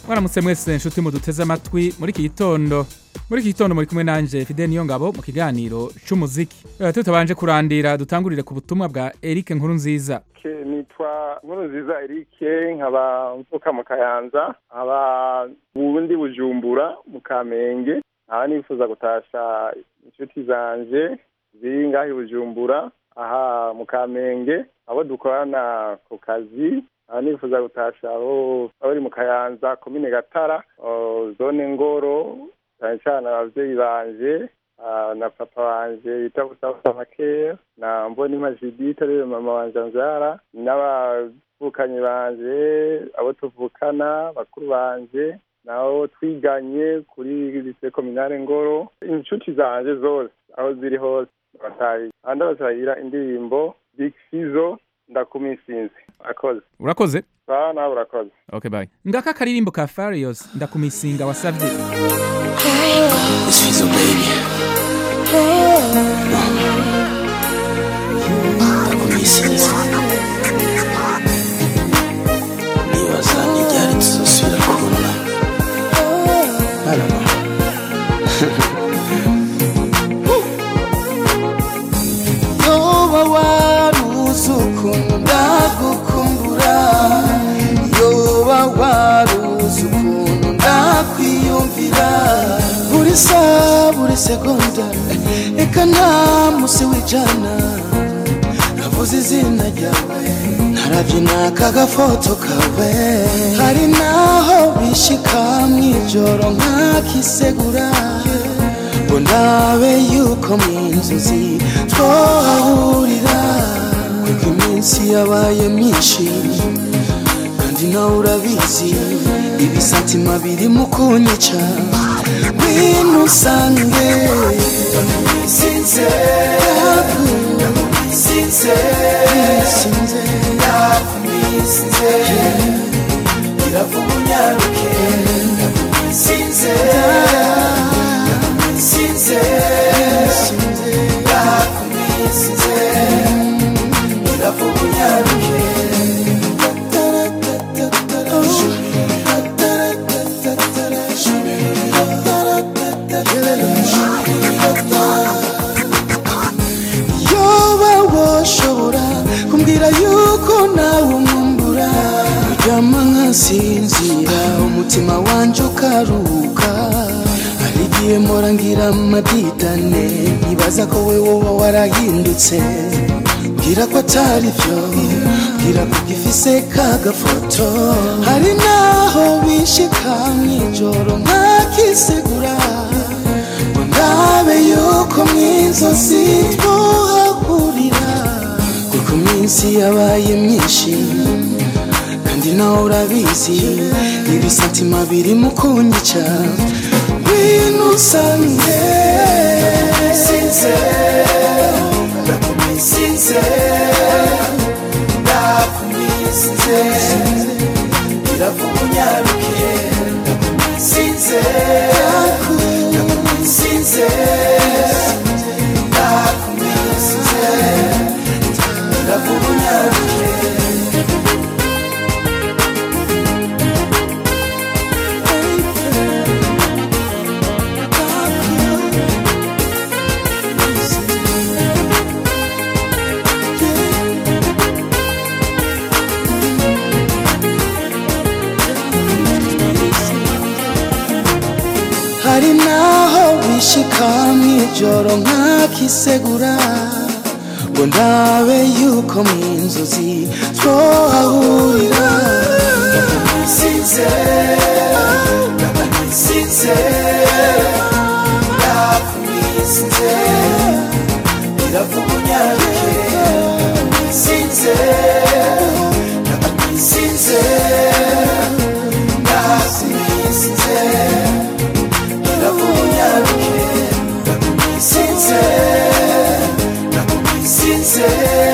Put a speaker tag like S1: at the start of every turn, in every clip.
S1: mwaramutse mwese nshuti muduteze amatwi muri iki gitondo muri iki gitondo muri kumwe nanje Fidel Niyongabo mu kiganiro c'umuziki Eh, tutabanje kurandira dutangurire ku butumwa bwa Eric Nkuru nziza
S2: Ke- nitwa nkuru nziza erike nkaba mvuka mu kayanza nkaba bundi bujumbura mu kamenge nkaba nifuza gutasha inshuti zanje ziri ngaho i bujumbura aha mu kamenge abo dukorana ku kazi nkaba nifuza gutasha abo abari mu kayanza komine gatara o, zone ngoro cyane cyane abavyeyi banje ah, na papa wanje yita Gustave Makeya na Mbonimpa Judith ariwe mama wanje amvyara n'abavukanyi banje abo tuvukana bakuru banje nabo twiganye kuri lycée communale Ngoro inshuti zanje zose aho ziri hose batayi andi basahira indirimbo Big Fizzo ndakumisinzi akoze
S1: urakoze
S2: sawa nawe urakoze
S1: okay bye ngaka akaririmbo ka Farious ndakumisinga wasavye
S3: It's Fizzo, baby. ndakumisinze nibaza n'iryari tuzosubira kubona I don't know.
S4: yoba waruzi ukuntu ndagukumbura yoba waruzi ukuntu ndakwiyumvira buri saa buri segonda reka nta musi w'ijana navuze izina ryawe narabyina kagafoto kawe hari naho bishika mw'ijoro nkakisegura ngo ndabe yuko mu nzozi twahahurira kuko iminsi yabaye myinshi kandi nawe urabizi ibisatima birimo kunyica ngwino usange sinze sinze sinze ndakumisinze iravuga unyaruke sinze sinze ndakumisinze iravuga unyaruke yoba woshobora kumbwira yuko nawe umwumbura uryama nkasinzira umutima wanje ukaruhuka hari igihe mpora ngira amadidane nkibaza ko we woba warahindutse mbwira ko atari byo mbwira ko gifise kagafoto hari naho bishika mw'ijoro nkakisegura ngo ndabe yuko mw'inzozi twohahurira kuko iminsi yabaye myinshi kandi nawe urabizi ibisatima birimo kunyica ngwino usange sinze ndakumisinze ndakumisinze iravuga unyaruke ndakumisinze ndakumisinze ndakumisinze iravuga unyaruke hari naho bishika mw'ijoro nkakisegura ngo ndabe yuko mu nzozi twohahurira sinze sinze ndakumisinze iravuga unyaruke sinze sinze ndakumisinze ndakunyaruke ndakumisinze ndakumisinze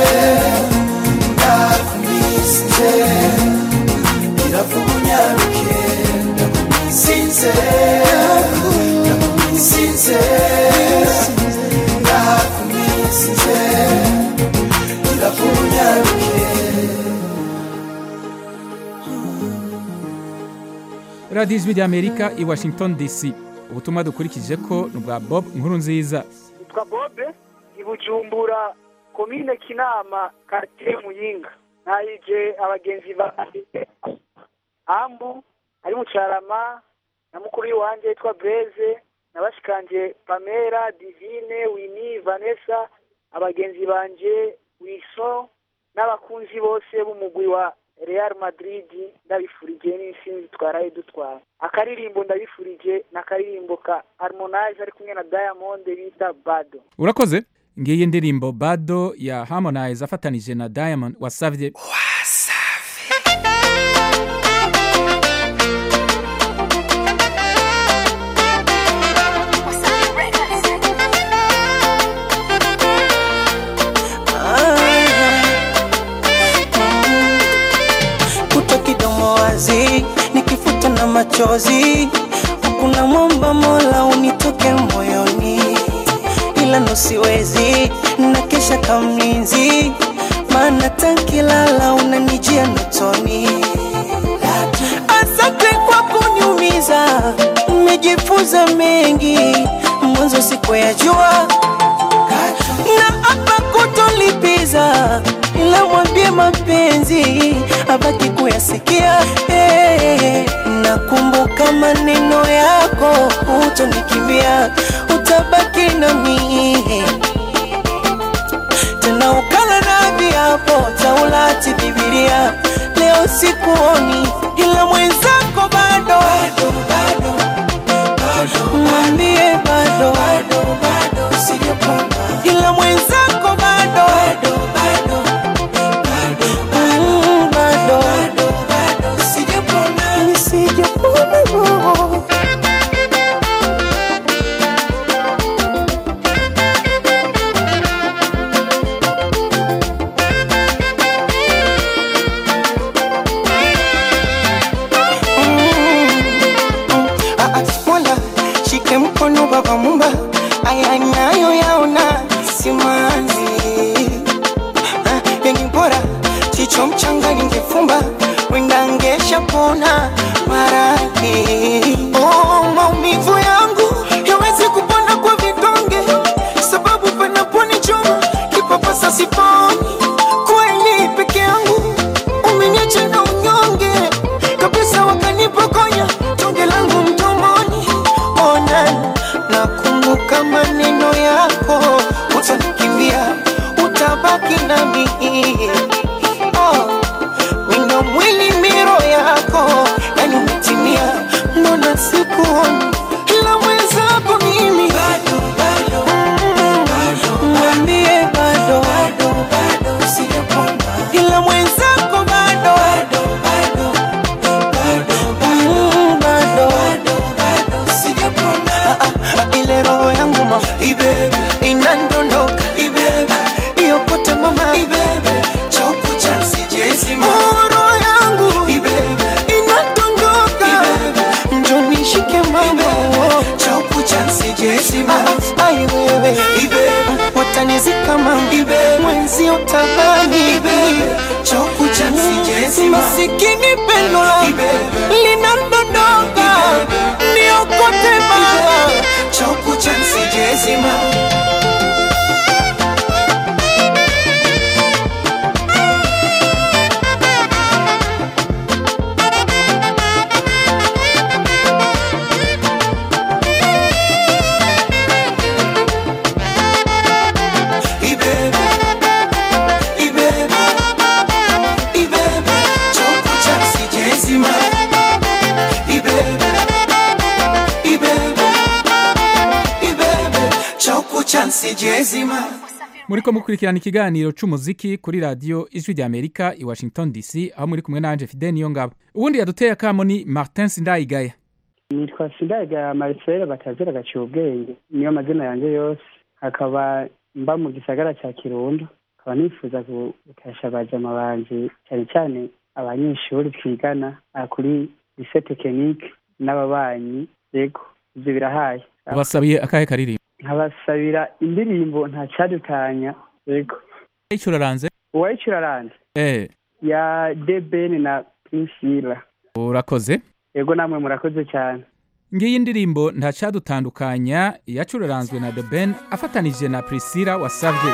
S4: ndakumisinze iravuga unyaruke ndakumisinze ndakumisinze ndakumisinze iravuga unyaruke
S1: radiyo ijwi ry'amerika i washington dc ubutumwa dukurikije ko ni ubwa bob nkuru nziza
S5: yitwa bobe i bujumbura komine kinama karitsiye muyinga ntayije abagenzi ba ambu ari mu carama na mukuru w'iwanjye yitwa breze na bashikanje pamela divine wini vanessa abagenzi banje wiso n'abakunzi bose b'umugwi wa real madrid ndabifurije n'intsinzi twaraye dutwara akaririmbo ndabifurije ni akaririmbo ka harmonize ari kumwe na diamond bita bado
S1: urakoze ngiyi indirimbo bado ya harmonize afatanije na diamond wasavye
S6: kuto kidomo wazi nikifuta na machozi kuna mwomba mola unitoke moyoni ila nosiwezi na kesha kamlinzi maana tankilala unanijia notoni asante kwa kuniumiza nimejifunza mengi mwanzo sikuyajua na hapa kutolipiza ila mwambie mapenzi abaki kuyasikia hey, nakumbuka maneno yako utonikimbia utabaki nami tena ukala na viapo taulati bibilia leo sikuoni ila mwenzako bado mwambie bado ila mwenzako bado Mm, bado nisijapona roho Ah, ah, Mola shike mkono baba mumba aya nayo yaona simanzi Ah, yenye bora chicho mchanga ningefumba wenda ngesha pona maradhi oh, maumivu yangu yawezi kupona kwa vidonge sababu panaponichoma kipapasa siponi kweli peke yangu umeniacha na unyonge kabisa wakanipokonya tonge langu mdomoni ona nakumbuka maneno yako utanikimbia utabaki nami oh, wino mwili miro yako yani umetimia mbona sikuoni ila mwenzako mimi Mm, mwambie bado ila mwenzako bado Mm, bado Ah, ah, ile roho yangu ma inandondoka iyo pote mama Oh, roho yangu inandondoka njo nishike mama Ah, ai wewe watanizika mama mwenzi utabani masikini pendo linandondoka niokote mama
S4: Sijezima
S1: muriko mukurikirana ikiganiro c'umuziki kuri radiyo ijwi ry'amerika i washington dc aho muri kumwe nanje fide niyo ngabo ubundi yaduteye akamo ni martin sindayigaya
S7: nitwa sindayigaya marcel batazira agaciye ubwenge niyo mazina yanjye yose akaba mba mu gisagara cya kirundo akaba nifuza gu- gutasha abajama banje cyane cyane abanyeshuri twigana aha kuri lise tekinike n'ababanyi yego ibyo birahaye
S1: ubasabiye akahe karirimbo
S7: nkabasabira indirimbo nta cyadutanya yego
S1: icyo uraranze
S7: uwayicuraranje
S1: eh
S7: ya debeni na pinsila
S1: urakoze
S7: yego namwe murakoze cyane
S1: ngiyi ndirimbo ntacadutandukanya yacururanzwe na The Ben afatanije na Priscilla wasavye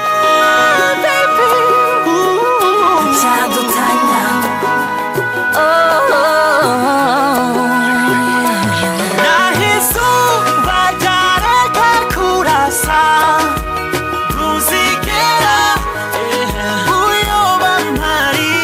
S6: nahizuba ryareka kurasa ntuzigera uyoba mpari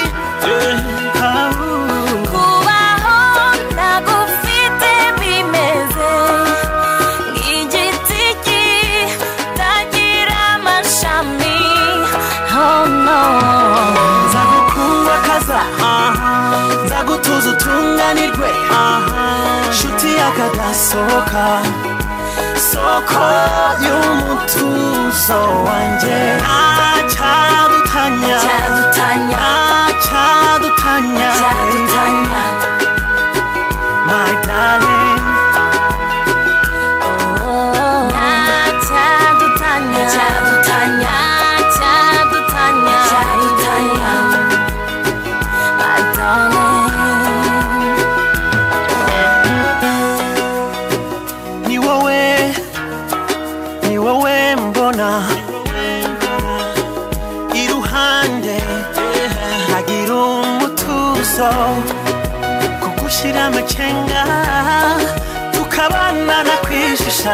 S8: kubaho ntagufite bimeze nk'igiti kitagira amashami oh no
S6: nzagukunda kaza nzagutuza utunganirwe nshuti yakadasohoka soko y'umutuzo wanjye ntacyadutanya
S8: cyadutanya
S6: ntacyadutanya
S8: cyadutanya
S6: my darling
S8: cyadutanya cyadutanya cyadutanya cyadutanya my darling
S6: ni wowe ni wowe mbona iruhande hagira umutuzo kugushyira amacenga tukabana na kwishisha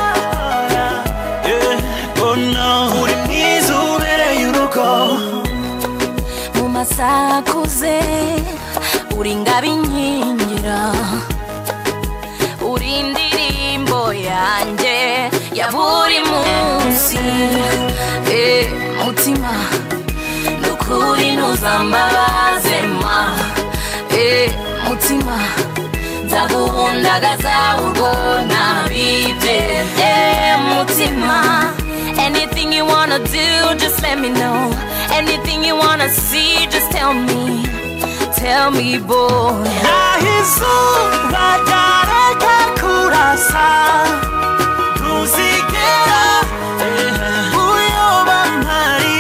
S6: Yeah, oh no. uri mwiza ubereye urugo
S8: mu masaha akuze uri ingabo inkingira uri indirimbo yanjye ya buri munsi Eh, mutima nukuri ntuzambabaze ma Eh, mutima nzaguhundagaza urwo nabibye Eh, mutima anything you wanna do just let me know anything you wanna see just tell me tell me boy
S6: nahizuba ryareka kurasa ntuzigera uyoba mpari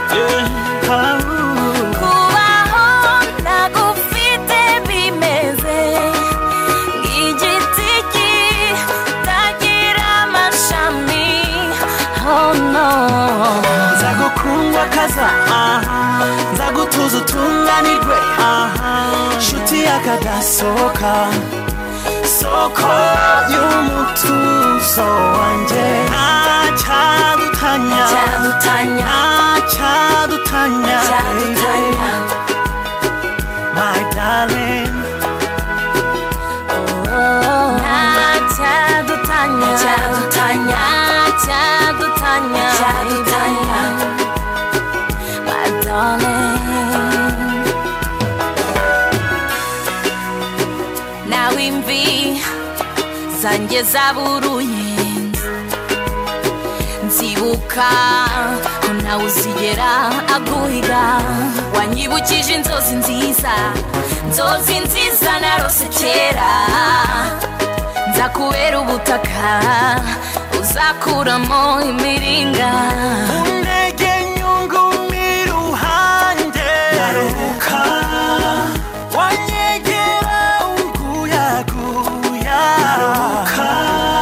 S8: kubaho ntagufite bimeze nk'igiti kitagira amashami oh no
S6: nzagukunda kaza nzagutuza utunganirwe nshuti yakadasohoka soko y'umutuzo wanjye ntacyadutanya
S8: cyadutanya
S6: ntacyadutanya
S8: cyadutanya
S6: my darling
S8: cyadutanya cyadutanya cyadutanya cyadutanya my darling nawe imvi zanjye zaburuye nzibuka ko nawe uzigera aguhiga wanyibukije inzozi nziza inzozi nziza narose kera nzakubera ubutaka uzakuramo imiringa
S6: Unege nyungu miruhande Naruka Wanyegera unguyaguya Naruka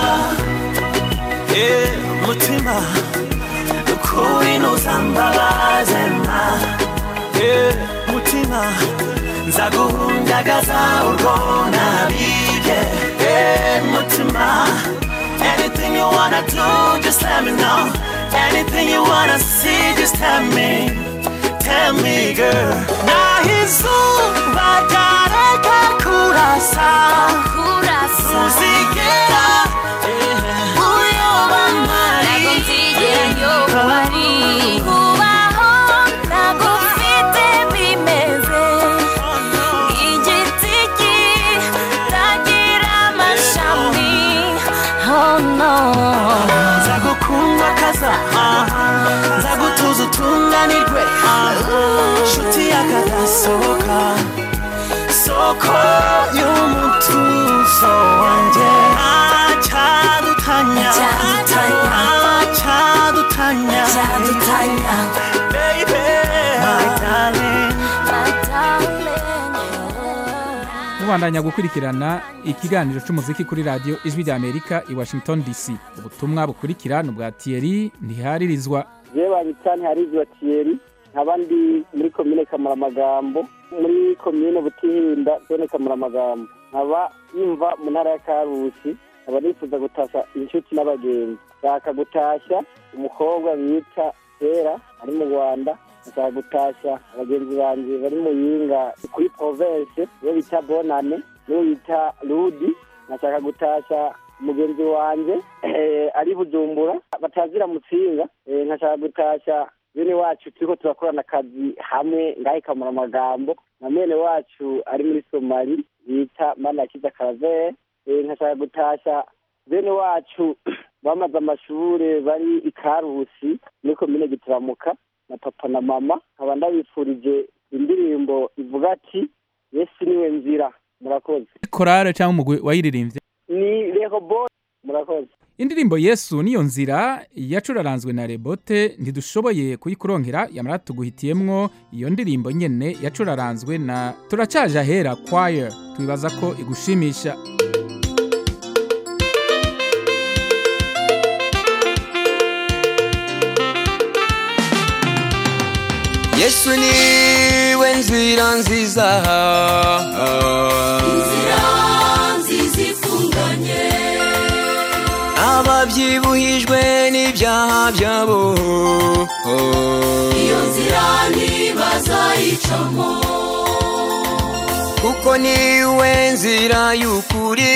S6: Eh, mutima Ukuri nuzambabaze ma Eh, mutima Nzaguhundagaza urwo nabibye Eh, mutima Anything you wanna do, just let me know. Anything you wanna see, just tell me. Tell me, girl. Nahizuba ryareka kurasa
S8: kurasa
S6: Uzigera uyoba mpari
S8: ntabwo nzigera nyoba wari kubaho ntagufite bimeze igiti kitagira amashami oh no
S6: nzagukunda kaza nzagutuza utunganirwe nshuti yakadasohoka soko y'umutuzo wanjye ntacyadutanya
S8: Cyadutanya.
S6: ntacyadutanya
S8: cyadutanya
S6: baby my darling
S8: my darling
S1: mubandanya gukurikirana ikiganiro cy'umuziki kuri radiyo ijwi rya amerika i washington dc ubutumwa bukurikira ni ubwa tiyeri ntiharirizwa
S9: jewe babita ntiharizwa tiyeri nkaba ndi muri komine kamaramagambo muri komine butihinda zone kamaramagambo nkaba yumva mu ntara ya karusi nkaba nifuza gutasha inshuti n'abagenzi nshaka gutashya umukobwa bita kera ari mu rwanda nshaka gutashya abagenzi banjye bari mu yinga kuri province niyo bita bonane niyo bita rudi nashaka gutashya umugenzi wanjye eh, ari bujumbura batazira mutsinga eh, nkashaka gutashya bene wacu turiko turakorana akazi hamwe ngahe kamura amagambo na mwene wacu ari muri somali bita manakiza karavere eh, nkashaka gutashya bene wacu bamaze amashure bari i karusi muri komine gitaramuka na papa na mama nkaba ndabifurije indirimbo ivuga ati yesu niwe nzira murakoze
S1: korale cyangwa umugwi wayiririmbye
S9: ni rehobo murakoze
S1: indirimbo yesu niyo nzira yacuraranzwe na rebote ntidushoboye kuyikuronkera yamara tuguhitiyemwo iyo ndirimbo nyene yacuraranzwe na turacaje ahera choir twibaza ko igushimisha
S3: yesu niwe nzira nziza
S8: inzira nziza ifunganye
S3: ababyibuhijwe n'ibyaha byabo
S8: iyo nzira ntibazayicamo
S3: kuko niwe nzira y'ukuri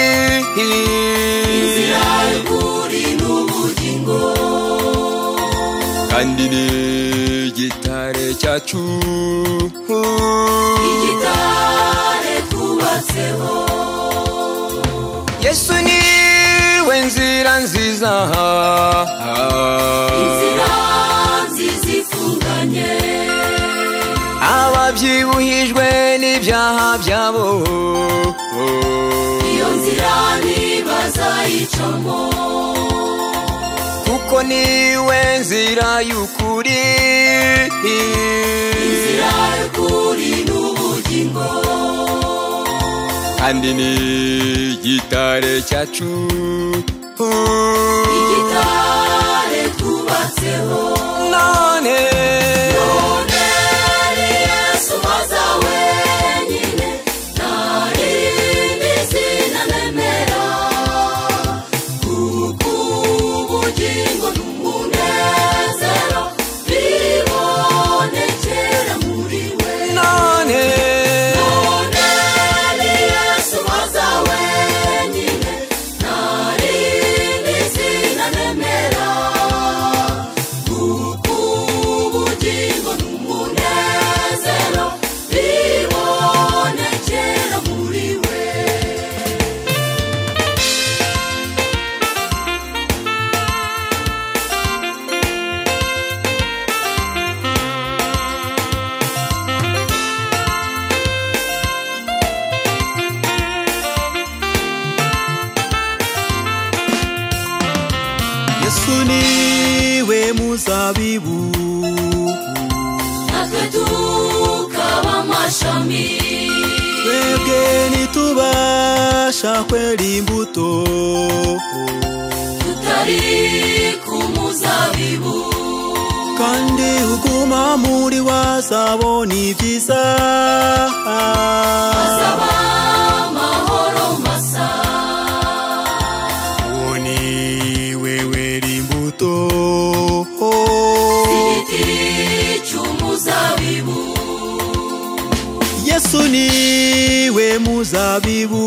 S8: inzira y'ukuri n'ubugingo
S3: kandi ni igitare cyacu
S8: igitare twubatseho
S3: yesu niwe nzira nziza
S8: inzira nziza ifunganye
S3: ababyibuhijwe n'ibyaha byabo
S8: iyo nzira ntibazayicamo
S3: kuko niwe nzira y'ukuri
S8: inzira y'ukuri n'ubugingo
S3: kandi ni igitare cyacu
S8: igitare twubatseho
S3: none
S8: none ni yesu maza wenyine nta rindi zina nemera kuko ubugingo n'umunezero bibonekera muri we
S3: none
S8: none ni yesu maza wenyine nta rindi zina nemera kuko ubugingo n'umunezero bibonekera muri we
S10: yesu niwe muzabibu
S8: natwe tukaba amashami
S10: twebwe ntitubasha kwera imbuto
S8: tutari ku muzabibu
S10: kandi uguma muri wazabona ibyiza
S8: azaba amahoro masa
S10: uwo ni wewe imbuto
S8: igiti cy'umuzabibu
S10: yesu niwe muzabibu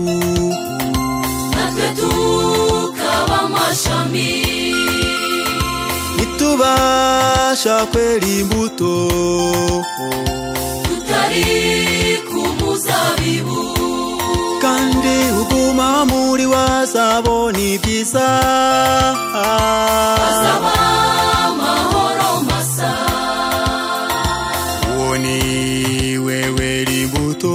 S8: natwe tukaba amashami
S10: ntitubasha kwera imbuto
S8: tutari ku muzabibu
S10: kandi uguma muri wazabona ibyiza
S8: azaba amahoro masa
S10: uwo ni wewe imbuto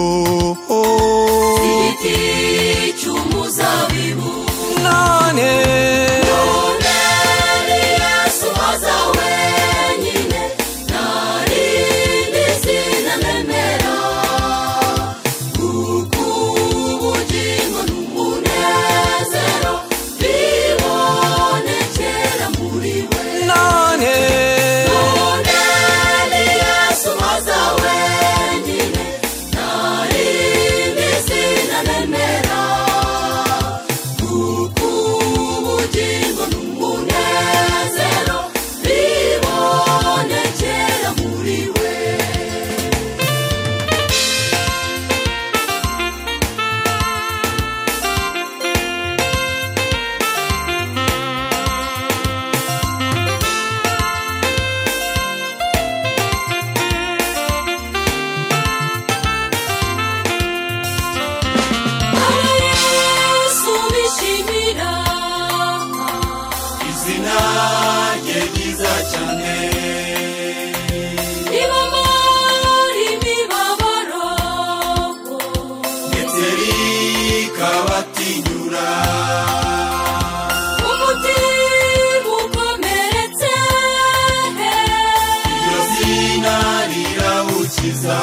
S8: igiti cy'umuzabibu
S3: none
S8: none ni yesu maza wenyine nta rindi zina nemera kuko
S3: cyane
S8: ribamara imibabaro
S3: ndetse rikabatinyura
S8: umutima ukomeretse
S3: iryo zina rirawukiza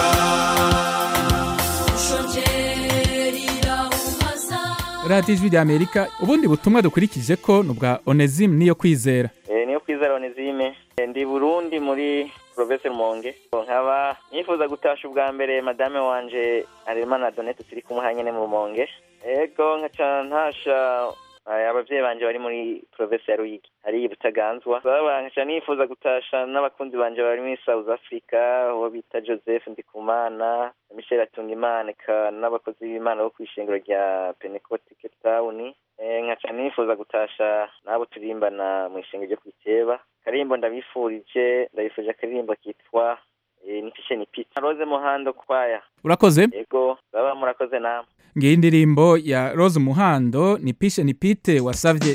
S8: ushonje rirawuhaza
S1: radiyo ijwi rya amerika ubundi butumwa dukurikije ko ni ubwa onezimu niyo kwizera
S11: Eh, niyo kwizera onezime Eh, ndi burundi muri province rumonge nkaba nifuza gutasha ubwa mbere madame wanje arimana donete turi kumwe hanyene mu rumonge ego nkaca ntasha eh, abavyeyi banje bari muri province ya ruyigi hari butaganzwa baba nkaca nifuza gutasha n'abakunzi banje bari muri south africa uwo bita joseph ndikumana michel atungimana eka n'abakozi b'imana bo kw'ishengero rya pentecote cape town Eh, nkaca nifuza gutasha n'abo turimbana mu ishengero ryo kwiteba karimbo ndabifurije ndabifurije akaririmbo kitwa eh, nipishe nipita rose muhando kwaya
S1: urakoze
S11: ego baba murakoze namwe
S1: ngiyi indirimbo ya rose umuhando ni pishe ni pite wasavye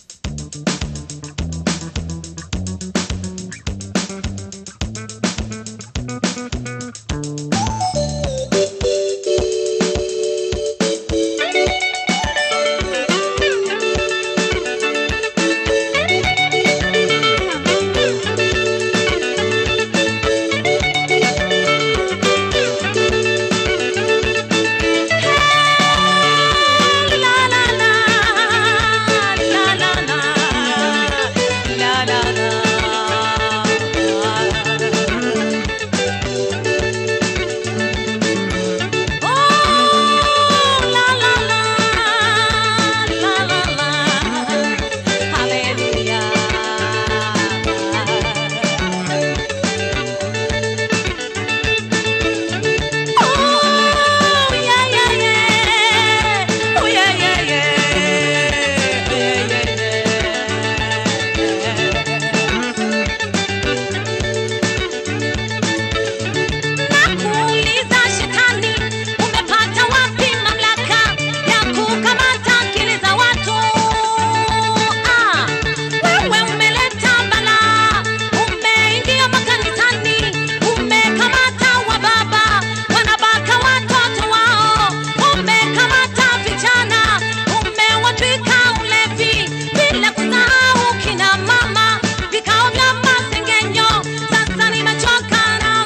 S8: Nakuuliza shetani, umepata wapi mamlaka ya kukamata akili za watu? Ah, wewe umeleta balaa, umeingia makanisani, umekamata wababa, wanabaka watoto wao, umekamata vijana, umewatwika ulevi, bila kusahau kina mama, vikao vya masengenyo. Sasa nimechoka na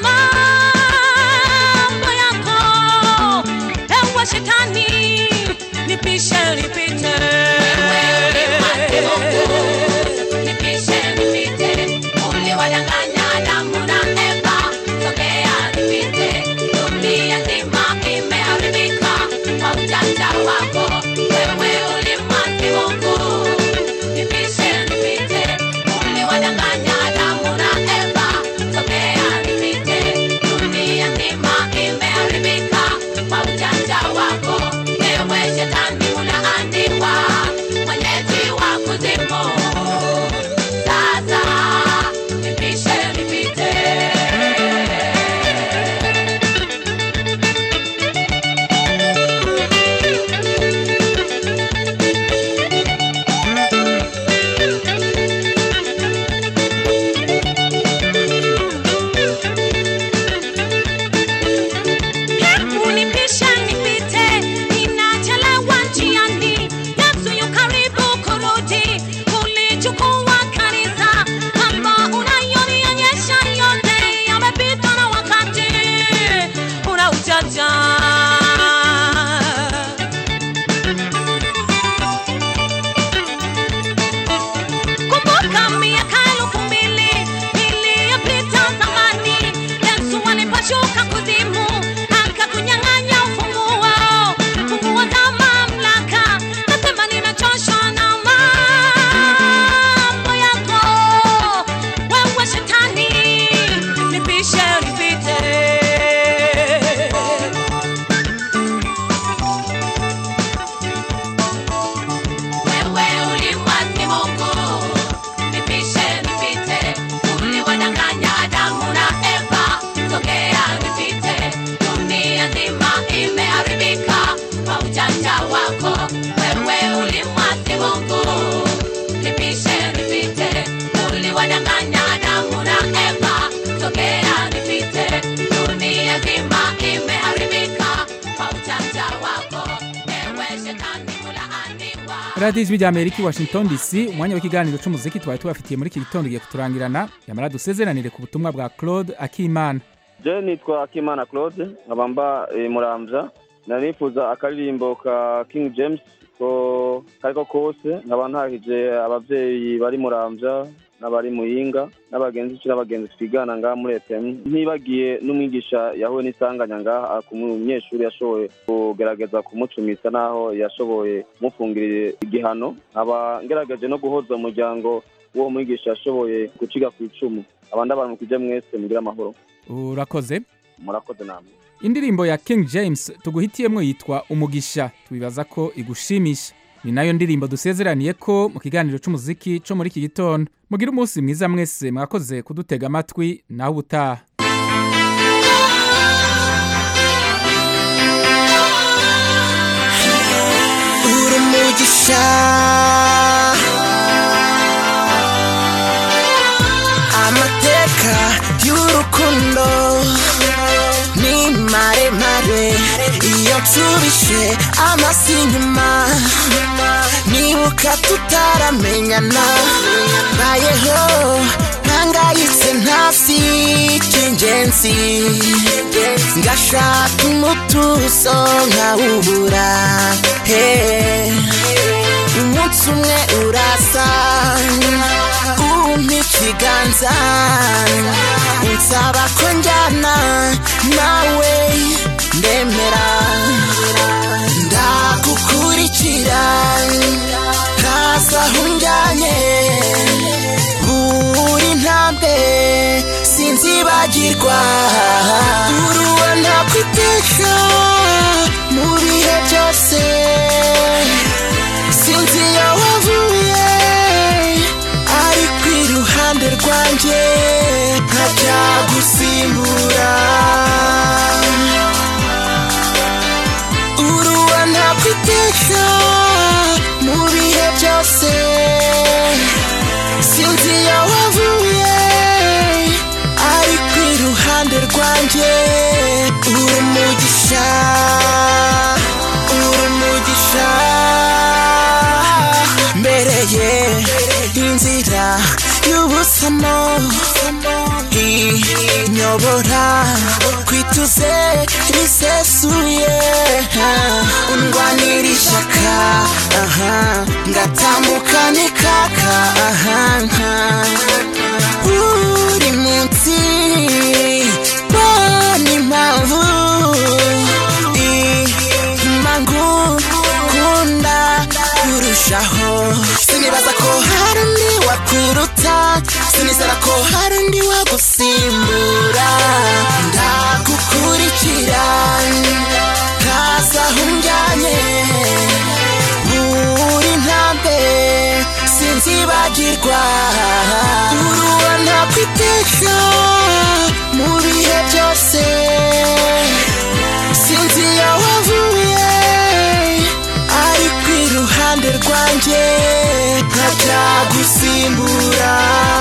S8: mambo yako, ewe shetani, nipishe nipite. Nipishe nipite, uliwadanganya Adamu na Eva, sogea nipite, dunia nzima imeharibika kwa ujanja wako, wewe ulimwasi Mungu. Nipishe nipite, uliwadanganya Adamu na Eva, sogea nipite, dunia nzima imeharibika kwa ujanja wako, ewe shetani ulaaniwa.
S1: radiyo ijwi rya amerika i washington dc umwanya w'ikiganiro cy'umuziki twari tubafitiye muri iki gitondo ugiye kuturangirana yamara dusezeranire ku butumwa bwa claude akimana
S12: je nitwa akimana claude nkaba mba eh, muramvya nanifuza akaririmbo ka king james ko kariko kose nkaba ntahije abavyeyi bari muramvya n'abari muyinga n'abagenzi ci n'abagenzi twigana ngaha muri fm ntibagiye n'umwigisha yahuye n'isanganya ngaha ku munyeshuri yashoboye kugerageza kumucumisa n'aho yashoboye kumufungirira igihano nkaba ngerageje no guhoza umuryango w'uwo mwigisha yashoboye guciga ku icumu abandi abantu mwese mugire amahoro
S1: urakoze
S12: murakoze namwe
S1: indirimbo ya king james tuguhitiyemo yitwa umugisha tubibaza ko igushimisha ni nayo ndirimbo dusezeraniye ko mu kiganiro cy'umuziki cyo muri iki gitondo mugire umunsi mwiza mwese mwakoze kudutega amatwi naho ubutaha
S6: uri umugisha amateka y'urukundo ni maremare iyo nsubije amasi inyuma nibuka tutaramenyana mbayeho ntangayitse ntasi cy'ingenzi ngashaka umutuzo nkawubura hey. umunsi umwe urasa umpa ikiganza unsaba ko njyana nawe ndemera ndagukurikira ntaza aho unjyanye buri ntambwe sinzibagirwa uruwa ntakwiteka mu bihe byose sinzi iyo wavuye ariko iruhande rwanjye ntajya gusimbura uruwa ntakwiteka mu bihe byose sinzi iyo wavuye ariko iruhande rwanjye uri umugisha uri umugisha mbereye inzira y'ubusamo inyobora kwituze risesuye undwanira ishyaka aha ngatambuka n'ikaka aha buri munsi mbona impamvu impamvu nkunda kurushaho sinibaza ko hari undi wakuruta sinizera ko hari undi wagusimbura ndagukurikira ntaza aho unjyanye buri ntambwe sinzibagirwa uruwa ntakwiteka mu bihe byose sinzi iyo wavuye ariko iruhande rwanjye ntajya gusimbura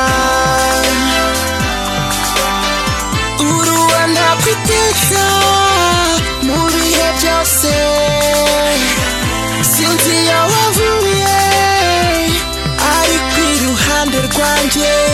S6: uruwa ntakwiteka mu bihe byose sinzi iyo wavuye ariko iruhande rwanjye